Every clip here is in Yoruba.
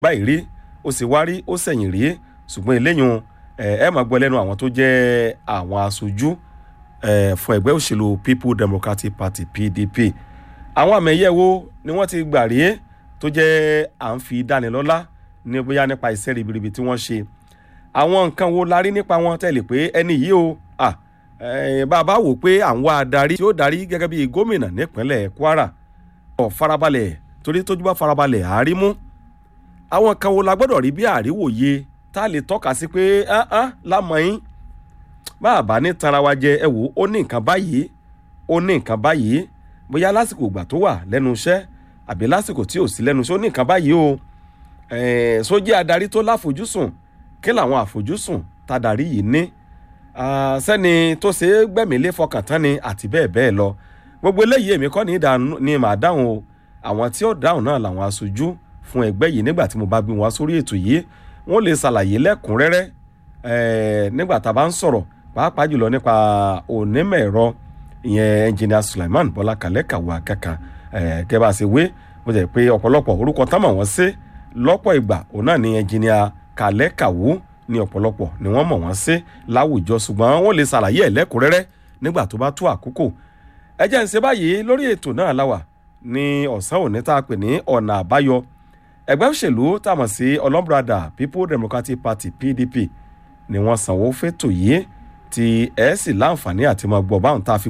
báyìí rí ó sì wá rí ó sẹ̀yìn rí ṣùgbọ́n eléyìí ẹ máa gbọ́ lẹ́nu àwọn tó jẹ́ àwọn aṣojú fún ẹgbẹ́ òṣèlú people democratic party pdp àwọn àmì ẹ̀yẹ wo ni wọ́n ti gbà rí tó jẹ́ à ń fi dánilọ́lá ní bóyá nípa iṣẹ́ ribiribi tí wọ́n ṣe àwọn nǹkan wo la rí nípa wọn tẹ̀lé pé ẹni yìí o bàbá wò pé à ń wá adarí tí ó darí gẹ́gẹ́ bí gómìnà nípínlẹ̀ kwara ọ̀ farabalẹ̀ torí tójú bá farabalẹ̀ àárí mú àwọn kan wo la gbọ́dọ̀ rí bí àríwòye tá a lè tọ́ka sí pé lámọ̀yìn bàbá ní tanra wa jẹ ẹ wò ó ní nǹkan báyìí ó ní nǹkan báyìí bóyá lásìkò ìgbà tó wà lẹ́nu iṣẹ́ àbí lásìkò tí ò sí lẹ́nu iṣẹ́ ó ní nǹkan báyìí o sójú adarí tó láfojúsùn kí làwọn àfojúsùn tadarí yìí ní sẹ́ni tó ṣe é gbẹ̀mílé fọkàn tán ni àti bẹ́ẹ̀ bẹ́ẹ̀ lọ gbogbo eléyìí èmi kọ́ ni màá dáhùn o àwọn tí ó dáhùn náà làwọn aṣojú fún ẹgbẹ́ yìí nígbà tí mo bá gbé wọn sórí ètò yìí wọ́n lè ṣàlàyé lẹ́kùnrẹ́rẹ́ nígbà tá a bá ń sọ̀rọ̀ pàápàá jùlọ nípa onímọ̀ ẹ̀rọ ìyẹn engineer Sulaiman Bọ́lá Kalẹ́ Kàwé Akẹ́kà kẹ́ bá a ṣe wé mo jẹ́ pé ọ̀pọ̀lọpọ̀ orúkọ tán mọ̀ wọ́n sí lọ́pọ̀ ìgbà òun náà ni engineer Kalẹ́ Kàwé ní ọ̀pọ̀lọpọ̀ ni wọ́n mọ̀ wọ́n sí láwùjọ ṣùgbọ́n wọ́n lè ṣàlàyé ẹ̀ lẹ́kùnrẹ́rẹ́ nígbà tó bá tó àkókò ẹ jẹ́ ń ṣe báyìí lórí ètò náà láwà ní ọ̀sán òní tá a pè ní ọ̀nà àbáyọ ẹgbẹ́ òṣèlú tá a mọ̀ sí ọlọ́mbrada People Democratic Party PDP ni wọ́n sanwó fẹ́tò yìí tí ẹ sì láǹfààní àti máa gbọ́ báwọn tá a fi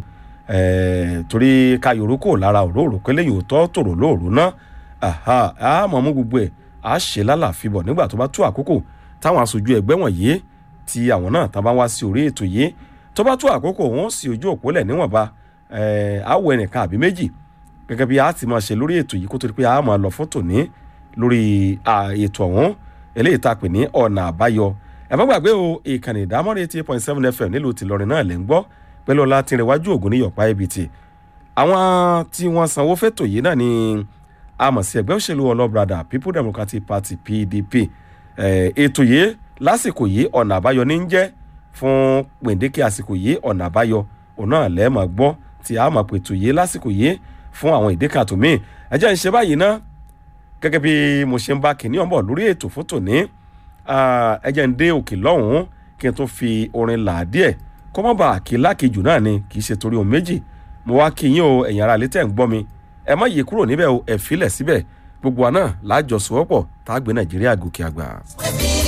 torí ká yorùkọ lára òróró kẹlẹ́ yóò tọ́ tòrò lóòrò náà a mọ̀ mú gbogbo ẹ̀ a ṣe lálàáfíbọ̀ nígbà tó bá tó àkókò táwọn aṣojú ẹgbẹ́ wọ̀nyí tí àwọn náà tá a bá wá sí orí ètò yìí tó bá tó àkókò wọn sì ojú òpó lẹ̀ níwọ̀nba àwọ̀ ẹnìkan àbí méjì gẹ́gẹ́ bí a ti máa ṣe lórí ètò yìí kó tó di pé a máa lọ fún tòní lórí ètò ọ̀hún eléyìí tá a pè ní ọ̀nà àbáyọ ẹ má gbàgbé o ìkànnì ìdámọ́rin eighty point seven fm nílùú tìlọrin náà lẹ́ ń gbọ́ pẹ̀lú ọlá tí ń rẹwájú ògùn ní yọ̀pá ibt àwọn tí wọ́n sanwó fẹ́tò yìí náà ni a mọ̀ sí ẹgbẹ́ òṣèlú ọlọ́brada people democratic party pdp ètò yìí lásìkò yìí ọ̀nà àbáyọ ní ń jẹ́ fún gbèǹdéke àsìkò yìí ọ̀nà àbáyọ òun náà lẹ́ẹ̀mọ̀ gbọ́ tí a mọ̀ pètò yìí lásìkò yìí fún àwọn ìdíkà tó míì ẹ jẹ́ ń ṣe báyìí ná gẹ́gẹ́ bí mo ṣe ń bá kìnìún ọ̀bọ̀ lórí ètò fún tòní ẹ jẹ́ ń dé òkè lọ́hùn-ún kí n tó fi orin là á díẹ̀ kó má bàa kí lákejù náà ni kì í ṣe torí ohun méjì mo wá kí yín o ẹ̀yin ará létẹ̀ ń gbọ́ mi ẹ má yí kúrò níbẹ̀ o ẹ filẹ̀ síbẹ̀ gbogbo wa náà lájọsowọ́pọ̀ tá a gbé nàìjíríà gòkè àgbà.